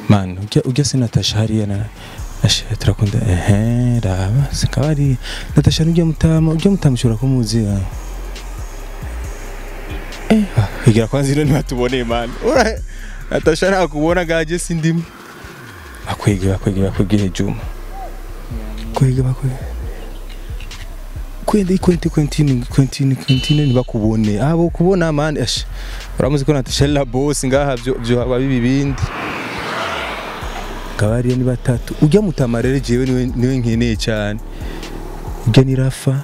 man ujya ujya se natasha hariya na ashe turakunda ehe raba sikaba ari natasha ujya mutama ujya mutama ushobora kumuzi ah. eh ah, higira kwanza ino ntibatuboneye man ura natasha nakubona gaje sindimo bakwege bakwege bakwege juma kwege bakwege kwende kwente kwentini kwentini kwentini ntibakubone abo kubona man ashe uramuzi ko natasha la boss ngaha byo byo haba bibi bindi kabariya ni batatu ujya mutama rero jewe niwe niwe nkeneye cyane ujya ni rafa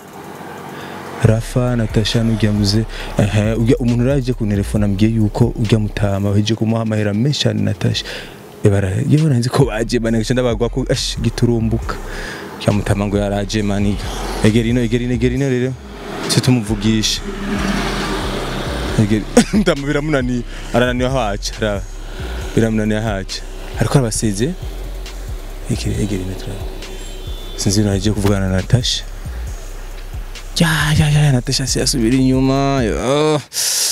rafa natasha n'ujya muze ehe ujya umuntu uraje kuntelefona ambwiye yuko ujya mutama waje kumuha amahera menshi cyane natasha ebara yewe nanzi ko baje banagisha ndabagwa ko ash giturumbuka ujya mutama ngo yaraje maniga egera ino egera ino egera ino rero se tumuvugishe egera mutama biramunaniye arananiwe haca raba biramunaniye haca ariko arabaseze egera egera ino turaba sinzi ibintu agiye kuvugana na natasha ya ya ya natasha si asubira inyuma yo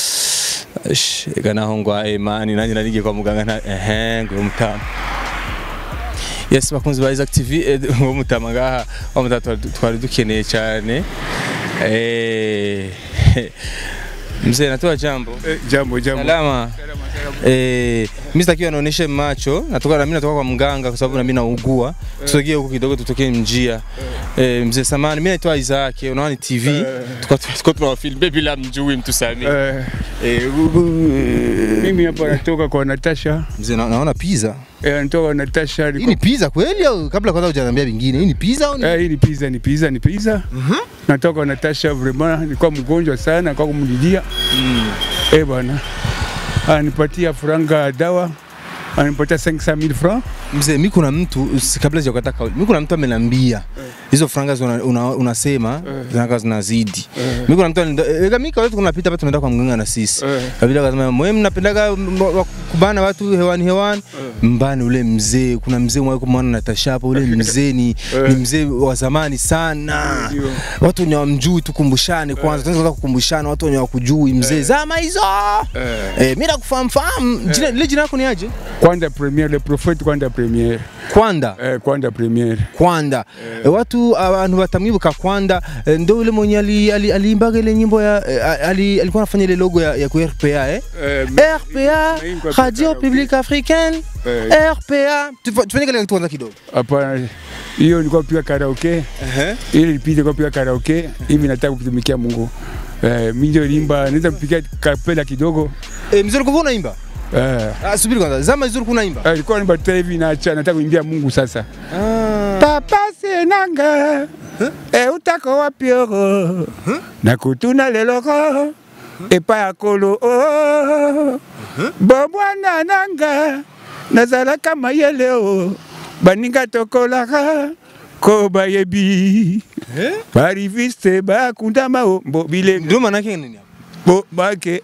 Ash, ega naho ngwaye mani nanjye narigiye kwa muganga nta ehe ngo mutama yes bakunzi ba Isaac TV eh, ngo mutama ngaha wa mutama twari- twari dukeneye cyane eh mzee natoa jambo Eh, jambo jambo. salama Eh, mimi sitaki anaoneshe macho, natoka na mimi natoka kwa mganga kwa sababu na mimi naugua. Tusogee huko kidogo tutokee njia. Eh, mzee samani, mimi naitwa Isaac, unaona ni TV. Tuko tuko tunawafilm bila mjui mtu sami. Eh, Eh, gu- gu- mimi hapa natoka kwa Natasha. mzee na, naona pizza. Eh, natoka kwa Natasha. Hii Niko, ni pizza kweli au kabla kwanza hujaniambia vingine? Hii ni pizza au ni? eh, hii ni pizza, ni pizza, ni pizza. Natoka kwa Natasha vraiment, nilikuwa mgonjwa sana, kwa kumlilia. Eh bwana. Anipatia franga ya dawa. Anipatia 500000 francs. Mzee, mimi kuna mtu usi- kabla sijakata kauli, mimi kuna mtu ameniambia hizo franga zina- una- unasema zinakaa zinazidi. Mimi kuna mtu alinda- eh, mimi kawaida tunapita hapa tunaenda kwa mganga na sisi. Eh. Kabila akasema mwe mnapendaga m- wa- kubana watu hewani hewani. Mbani ule mzee, kuna mzee mwaiko mwana Natasha hapo, ule mzee ni, ni mzee wa zamani sana. Ndio. Watu wenye wamjui tukumbushane kwanza, tunaweza kukumbushana watu wenye wakujui mzee zama hizo. Eh. Eh, mimi nakufahamu fahamu. Jina lile jina lako ni aje? Kwanza premiere, le prophète kwanza premiere. Kwanda. Eh, kwanza premiere. Kwanda e, watu abantu batamwibuka Kwanda e, ndo ule mwenye ali- ali- aliimbaga ile nyimbo ya e, ali, alikuwa anafanya ile logo ya, ya ku RPA eh? Eh, RPA Main kwa Radio karaoke. Publique Africaine eh, RPA Tufa- tufanye kile kitu kwanza kidogo hapana. Hiyo nilikuwa piga karaoke. ili nipite kwa piga karaoke hivi nataka kutumikia Mungu. Eh, mimi ndio limba naweza kupiga kapela kidogo. e, mzuri kwa unaimba Eh, ah, subiri kwanza zama mzuri kunaimba eh, nilikuwa nimba tena hivi naacha nataka kuimbia Mungu sasa. ah. Papa senanga e utako wapi oro nakutuna leloko epa ya kolo o bomwana nanga nazalaka mayele o baninga tokolaka ko bayebi bariviste bakundama o mbo bilembo ndio maana yake nini hapo? bo bake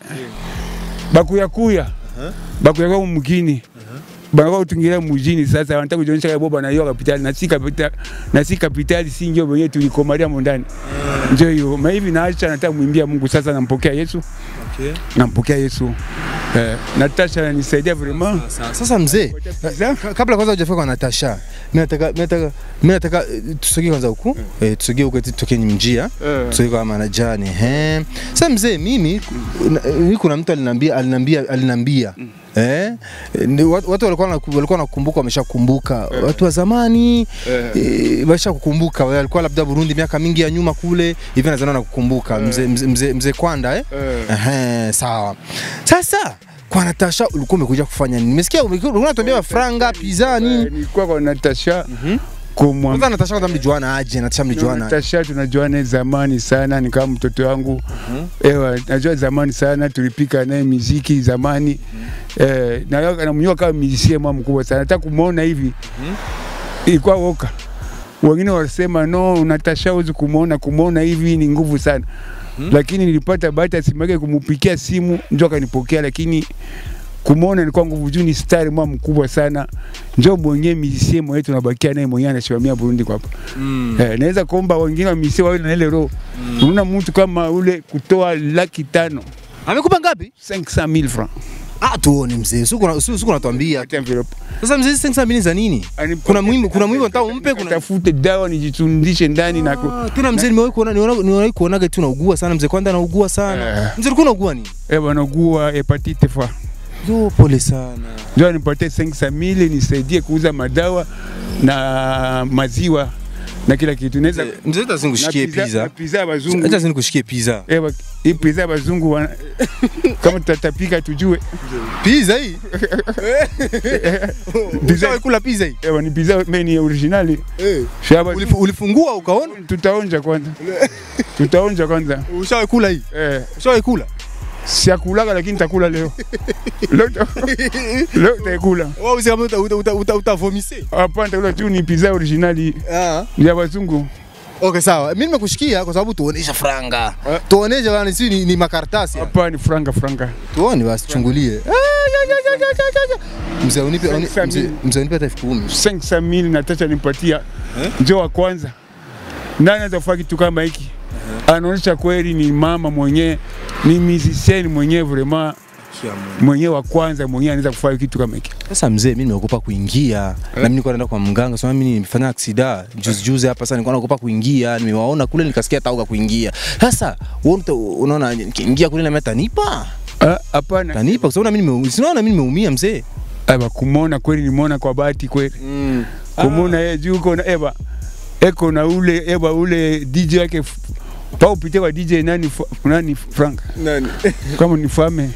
bakuyakuya bakuyaka mumukini banaka kutungira mujini sasa wanataka kujionyesha kama boba nayo kapitali na si kapitali na si kapitali si ndio wenyewe tulikomalia mondani ndio hiyo ma hivi naacha nataka muimbia Mungu sasa nampokea Yesu Okay. nampokea Yesu eh, Natasha ananisaidia vraiment Sa- Sasa mzee Sasa, ka- kabla kwanza hujafika kwa Natasha mimi nataka mimi nataka mimi nataka eh, tusogee kwanza huku eh, tusogee huku eti tutoke njia Eh. tusogee kwa manajani eh sasa mzee mimi kuna- mimi kuna mtu alinambia alinambia alinambia Eh, ni watu watu walikuwa wanaku- walikuwa nakumbuka wameshakumbuka watu wa zamani eh, wamesha kukumbuka walikuwa labda Burundi miaka mingi ya nyuma kule hivi nadhani nakukumbuka mzee mzee mzee mzee Kwanda eh eh, Ehe, sawa. Sasa kwa Natasha ulikuwa umekuja kufanya nini? Nimesikia ulikuwa unatuambia franga, pizza eh, nini? nilikuwa kwa Natasha Kwanza kumwambia Natasha kwanza mlijuana aje? Natasha mlijuana. Natasha tunajuana zamani sana, ni kama mtoto wangu ewa, najua zamani sana, tulipika naye miziki zamani eh, na namjua kama musicien mwa mkubwa sana, hata kumwona hivi ilikuwa woka. Wengine wasema no, Natasha huwezi kumwona, kumwona hivi ni nguvu sana lakini nilipata bahati asimake kumupikia simu njo akanipokea, lakini kumwona ilikuwa nguvu juu, ni stari mwa mkubwa sana, njo mwenyewe musicien mwenyewe tunabakia naye mwenyewe anasimamia Burundi kwa hapa Mm. Eh, naweza kuomba wengine wa misi wawe na ile roho. Unaona mtu kama ule kutoa laki tano Amekupa ngapi? 500,000 francs Ah, tuone mzee. Siku na siku natuambia. Hata envelope. Sasa mzee 500 mili za nini? Ani- Kuna muhimu kuna muhimu nataka umpe kuna Tafute dawa nijitundishe ndani na ku- Ah, tena mzee nimewahi kuona niona nimewahi kuonaga tu naugua sana mzee kwanza naugua sana. Eh. Mzee ulikuwa unaugua nini? eh bwana ugua hepatite fa. Yo pole sana. Ndio nipatie 500 mili nisaidie kuuza madawa na maziwa na kila kitu. Naweza Mzee hata na sinkushikie pizza- pizza. na pizza ya bazungu. Hata sinkushikie pizza. Ewa, hii pizza ya bazungu wana, kama tutatapika tujue. Pizza hii? Pizza kula pizza hii? Ewa, ni pizza meni originali. Eh. Shaba Ulifu- Ulifungua ukaona? tutaonja kwanza. tutaonja kwanza. Ushawahi kula hii? Eh, Ushawahi kula? siakulaga lakini nitakula leo. leo ta- leo nitakula. Wewe usema uta uta uta uta utavomise. Hapana, nitakula tu ni pizza originali Ah. ya bazungu. Okay, sawa. Mimi nimekushikia kwa sababu tuonesha franga. Eh. Tuonesha bana si ni, ni makaratasi. hapa. Hapana, ni franga franga. Tuone basi chungulie. Ah, ya, ya, ya, ya, ya, ya. Mzee unipe uni- Sasa mzee- mimi- mzee unipe hata elfu kumi. 500 mili nataka nimpatia njoo wa kwanza. Nani anaweza kufanya kitu kama hiki? Anaonyesha kweli ni mama mwenyewe, ni musician mwenyewe vraiment mwenyewe wa kwanza mwenyewe anaweza kufanya kitu kama hiki. Sasa mzee, mimi nimeogopa kuingia na mimi nilikuwa naenda kwa mganga, sema mimi nimefanya aksida juzi juzi hapa. Sasa nilikuwa naogopa kuingia, nimewaona kule nikasikia tauga kuingia. Sasa wewe uta- unaona nikiingia kule na mimi atanipa Ah, Hapana, atanipa kwa sababu na mimi nime- sinaona mimi nimeumia mzee. aba kumwona kweli, nimeona kwa bahati kweli, kumwona yeye juu uko na eba eko na ule eba ule DJ wake f- pa upite kwa DJ nani F- nani Frank Nani? kama nifame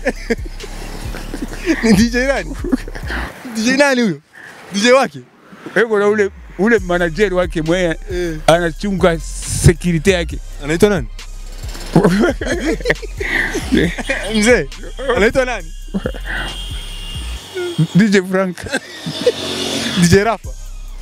Ni DJ nani? DJ nani huyo? DJ wake? eko na ule ule manager wake mwenye anachunga security yake Anaitwa nani? Mzee, anaitwa nani? DJ Frank DJ Rafa.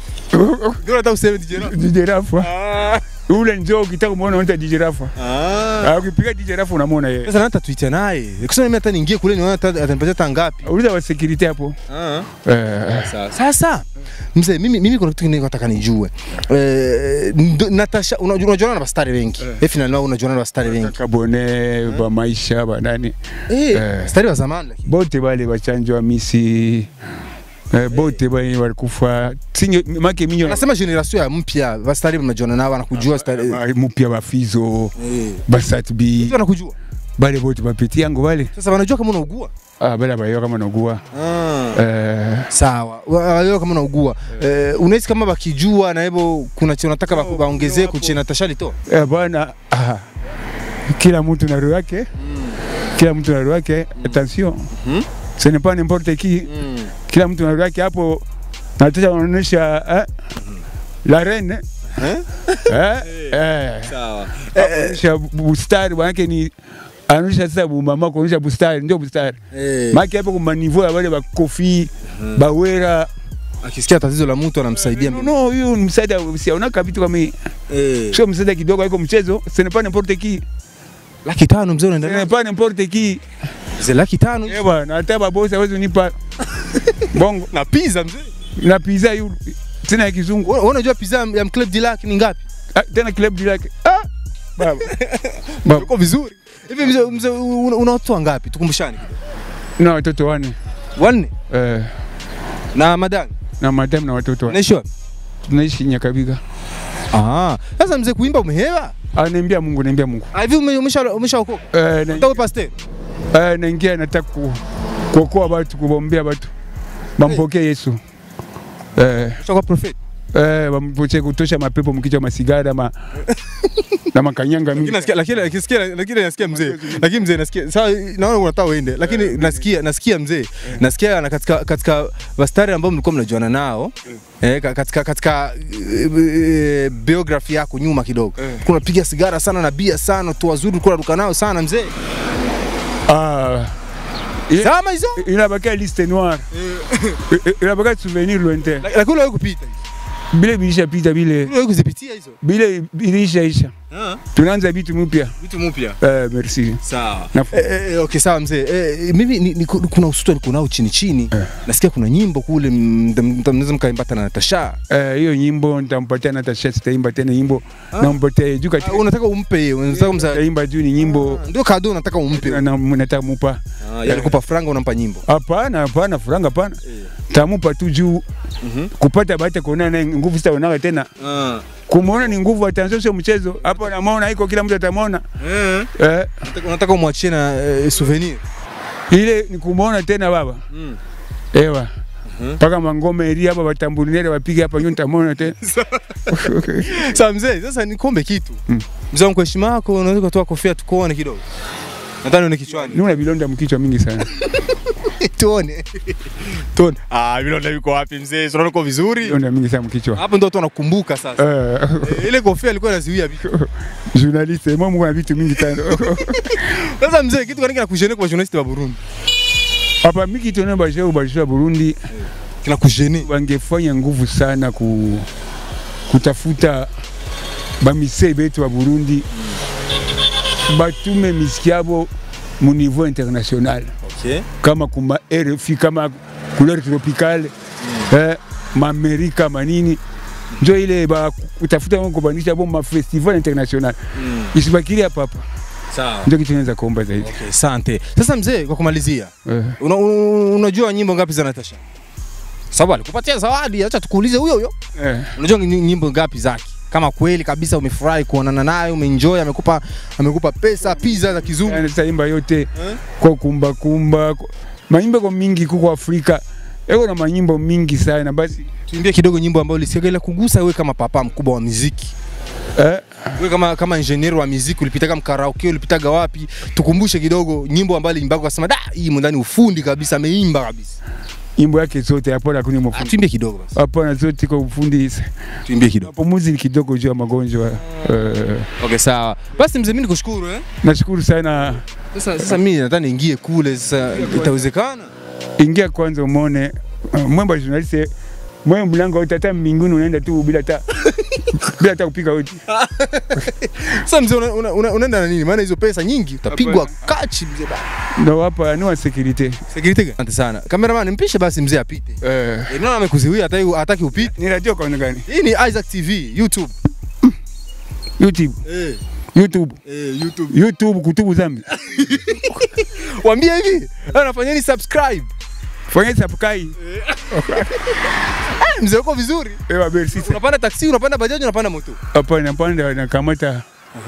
Ndio nataka useme DJ Rafa. DJ Rafa Ah. ule njoo ukitaka kumuona unaita DJ Rafa Ah. Ah, ukipiga DJ Rafa unamwona yeye Sasa nata tuita naye. Kusema mimi hata niingie kule nione hata atanipatia hata ngapi. uliza wa security hapo Ah. eh Sasa mzee, mimi mimi kuna kitu kingine nataka nijue. Eh, ndo- Natasha unajua unajuana na bastari wengi. Eh, final wao unajuana na bastari wengi. kabone ba maisha ba nani Eh, Eh. stari wa zamani lakini. bote bale bachanjwa misi eh, bote bale walikufa singe make minyo Nasema generation ya mpya, bastari mnajuana nao wanakujua stari. Ah, mupya bafizo Eh. basatbi Mtu anakujua. bale bote bapeti yango bale Sasa wanajua kama unaugua. ah, bale abayo kama nogua Ah. eh, Sawa. Wanajua kama unaugua. Eh, unahisi kama bakijua na hivyo kuna che unataka baku- baongezee kuche Natasha lito? eh, bwana ah, kila mtu na roho yake kila mtu na roho yake attention Mhm. ce n'est pas n'importe qui kila mtu na roho yake hapo nataka wanaonyesha eh, la reine Eh? eh, eh. Sawa. anaonyesha bustari manake ni anaonyesha sasa bumama kuonyesha bustari ndio bustari Eh. make hapo kuma niveau ya wale bakofi bawera Akisikia tatizo la mtu anamsaidia. no no, huyu ni msaada siaonaka vitu kama hii Eh. sio msaada kidogo haiko mchezo ce n'est pas n'importe qui Laki tano mzee ce unaendelea. n'est pas n'importe qui Mzee laki tano. eh bwana hata babosi hawezi unipa bongo Na pizza mzee. na pizza yu tena ya kizungu Wewe unajua pizza ya Club de Lac ni ngapi? Ah, tena club deal yake ah baba baba Uko vizuri. Hivi mzee mzee una una watoto wangapi? Tukumbushane kidogo. na watoto wane Wanne eh na madam. na madam na watoto wane Unaishi wapi? tunaishi Nyakabiga Ah, sasa mzee kuimba umehewa? ah naambia Mungu naambia Mungu Ah, hivi ume- umesha umeshaokoka? eh na- Ndio pastor. Eh, naingia nataka ku- kuokoa watu kuombea watu bampokee Yesu eh, Ushakuwa prophet. eh, bampokee kutosha mapepo mkichwa masigara ma, na makanyanga Lakini mingi nasikia lakini nasikia lakini nasikia mzee. Lakini mzee nasikia sawa naona unataka uende. Lakini nasikia nasikia mzee. Nasikia na katika katika bastari ambao mlikuwa mnajuana nao. Eh, ka- katika katika eh, eh, biography yako nyuma kidogo. Kuna piga sigara sana na bia sana, tu wazuri ulikuwa unaruka nao sana mzee. ah, i- Sama hizo. inabakia liste noire I- i- inabakia souvenir lointain Lakini wewe kupita. bile bilishapita bile Wewe kuzipitia hizo. bile bilishaisha Ah, tunaanza vitu mpya. vitu mpya. Eh, merci. Sawa. Na- Eh, eh, okay, sawa mzee. Eh, mimi ni, ni, kuna usuto niko nao chini chini. Nasikia kuna nyimbo kule mta- mta- mnaweza mkaimbata na Natasha. Eh, hiyo nyimbo nitampatia Natasha, sitaimba tena nyimbo. Ah. Nampatia juu Ah, katika unataka umpe yeye, unataka mza taimba juu ni nyimbo ndio kado unataka umpe. na na- nataka mupa. Ah, yalikupa franga unampa nyimbo. Hapana, hapana, furanga hapana. Tamupa tu juu Mhm. kupata bahati ya kuonana naye nguvu sitaonaka tena. Ah. Kumuona ni nguvu, atanzo sio mchezo. Hapo namwona iko kila mtu atamwona. Eh. Eh, Unataka- Unataka umwachie na eh, souvenir. ile ni kumuona tena baba. Mm. Ewa. Mhm. Mpaka mangome ili hapa watambulile wapige hapa nyuma nitamwona tena. Sawa mzee, sasa nikombe kitu. Mm. Mzee wangu kwa heshima yako unaweza kutoa kofia tukuone kidogo. Nadhani ni kichwani. Nuna vilonda mkichwa mingi sana. Tuone. Tuone. Ah, vilonda viko wapi mzee? Unaona uko vizuri? Vilonda mingi sana mkichwa. Hapo ndio watu wanakumbuka sasa. Eh, Eh, Ile kofia ilikuwa inazuia vitu. journaliste, moi mko na vitu mingi sana. Sasa mzee, kitu gani kinakujene kwa journalist wa Burundi? Hapa mingi tunaona basho basho Burundi Kinakujene. wangefanya nguvu sana ku, kutafuta bamisei betu wa Burundi batume misiki yabo mu niveau international Okay. kama kuma RFI kama couleur tropicale eh, maamerika manini njo ile ba kutafuta kubanisha bo ma festival international Mm. isibakiri hapa hapa, Sawa. ndio kitu naweza kuomba zaidi Okay, asante. Sasa mzee, kwa kumalizia, eh. una, una, unajua nyimbo ngapi za Natasha? Sababu alikupatia zawadi, acha tukuulize huyo huyo. Eh. Unajua ny- nyimbo ngapi zake? Kama kweli kabisa umefurahi kuonana naye, umeenjoy, amekupa amekupa pesa, pizza za kizungu. Yani taimba yote Eh? kwa kumba kumba kwa- maimbo ko mingi kuko Afrika eko na manyimbo mingi sana basi Tuimbie kidogo nyimbo ambayo ulisikia ile kugusa wewe kama papa mkubwa wa muziki. eh, Wewe kama kama engineer wa muziki ulipitaga mkaraoke, ulipitaga wapi? Tukumbushe kidogo nyimbo ambayo aliimba ukasema da, hii ndani ufundi kabisa, ameimba kabisa. imbo yake zote hapana kuni Ah, mafundi tuimbie kidogo basi. hapana zote kwa ufundi Tuimbie kidogo. mapumuzi ni kidogo juu ya magonjwa eh, Okay, sawa. Basi mzee, mimi nikushukuru eh. nashukuru sana Sasa sasa mimi nadhani ingie kule sasa itawezekana? ingia kwanza umone uh, mwemba journaliste mwe mlango utata mbinguni unaenda tu bila ta bila ta kupiga hodi Sasa mzee una, una, una, unaenda na nini? Maana hizo pesa nyingi utapigwa kachi mzee bana. ndo hapa ni wa security Security gani? Asante sana. Cameraman mpishe basi mzee apite. eh, Eh, naona amekuziwia hataki hataki upite. ni radio kwa gani Hii ni Isaac TV, YouTube. YouTube Eh, YouTube eh, YouTube. YouTube kutubu zambi Waambie hivi, anafanyeni subscribe. fanya subscribe Eh, mzee uko vizuri. ewa merci Unapanda taksi, unapanda bajaji, unapanda moto. hapana panda nakamata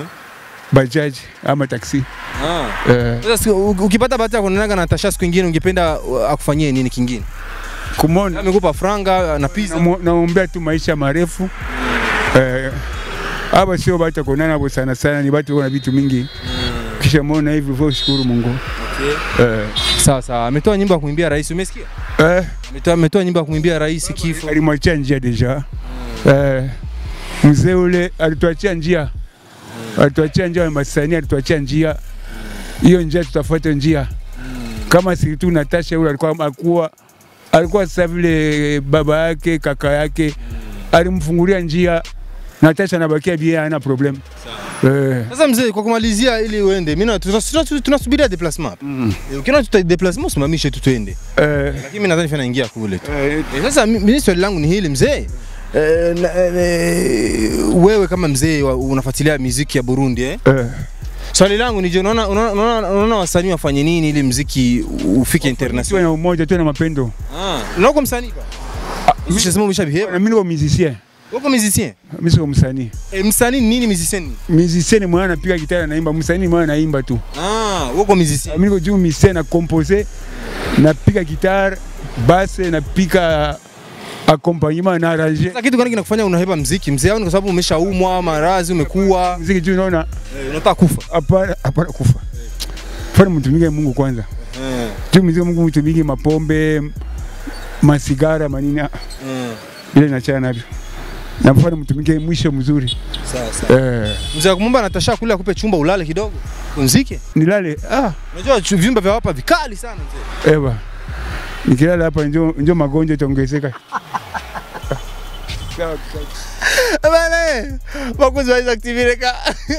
bajaj ama taxi Ah. eh, Sasa siku- u- ukipata bahati ya kuonana na Natasha siku nyingine ungependa uh, akufanyie nini kingine? kumona Amekupa franga na pizza. Namu- naombea tu maisha marefu eh, hapa sio batu kuonana hapo sana sana, ni batu na vitu mingi kisha muona hivi vyo shukuru Mungu eh, Sawa sawa. Ametoa nyimbo ya kuimbia rais, umesikia? eh, Ametoa ametoa nyimbo ya kumwimbia rais kifo. alimwachia njia deja eh, mzee ule alituachia njia alituachia njia ya Masani, alituachia njia hiyo njia, tutafuata njia kama si tu Natasha yule alikuwa alikuwa alikuwa sasa vile baba yake kaka yake alimfungulia njia, Natasha anabakia bien, hana problem eh, Sasa mzee, kwa kumalizia ili uende, mimi na- tuna- tuna- tunasubiria déplacement. mm, Eh, Ukiona tuta déplacement usimamishe tu tuende. eh, Lakini mimi nadhani fanya ingia kule tu. eh, Eh, Sasa mi- mimi swali langu ni hili mzee. Eh, na- eh, wewe kama mzee wa- unafuatilia muziki ya Burundi eh? eh. Swali langu ni je, unaona unaona- unaona unaona wasanii wafanye nini ili muziki ufike Tuwe international? na umoja, tuwe na mapendo. Ah, unaona uko msanii ba? Umeshasema umeshabehave. Na mimi niko musicien, Uko musicien? mimi sio msanii. Eh, msanii ni nini musicien? ni? Musicien ni mwana anapiga gitara naimba, msanii ni mwana anaimba tu. Ah, uko musicien. Mimi niko juu musicien na compose, napiga gitara, basse, napiga accompagnement na arranger. Sasa kitu gani kinakufanya unahepa muziki mzee? Au ni kwa sababu umeshaumwa, maradhi umekuwa, Muziki juu naona eh, unataka kufa? hapana hapana kufa. Fanya mtumike Mungu kwanza. Eh. Juu muziki Mungu mtumike mapombe, masigara, manini, ah, Mm. ile nachana navyo. Nafanya mtumike mwisho mzuri. Sawa sawa. Eh, Mzee akumwomba Natasha kule akupe chumba ulale kidogo. Pumzike. nilale ah Unajua chu- vyumba vya hapa vikali sana mzee. Ewa, nikilala hapa njo, njo magonjwa itaongezeka. sawa bane bakunzi ba Isaac TV reka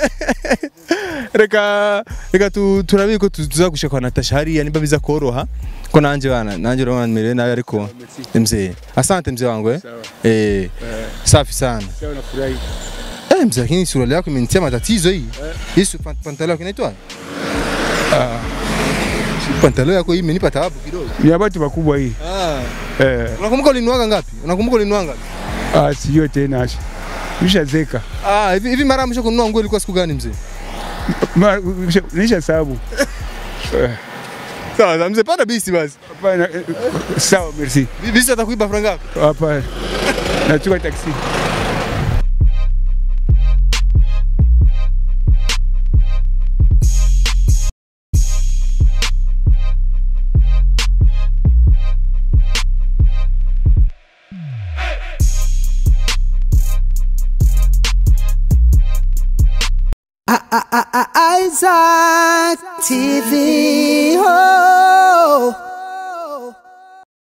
reka reka tu- turabe ko tu- tuzagushika kwa Natasha hariya niba biza koroha ko nanje bana nanje urabona nimerewe nabi ariko mzee asante mzee wangu eh sawa eh Eh, safi sana sawa nafurahi eh mzee lakini suruali yako imenitia matatizo hii hii su- pan- pantalo yako inaitwa Ah, pantalo yako hii imenipa taabu kidogo ni ya watu wakubwa hii ah eh, unakumbuka ulinuaga ngapi unakumbuka ulinuaga ngapi ah, sijui tena acha nishazeka ah hivi hivi mara ya mwisho kununua nguo ilikuwa siku gani mzee Ma- nisha sababu Eh, sawa sawa, mzee panda bisi basi hapana eh, sawa merci bisi atakuiba franga ngapi hapana nachukua taksi Isaac TV.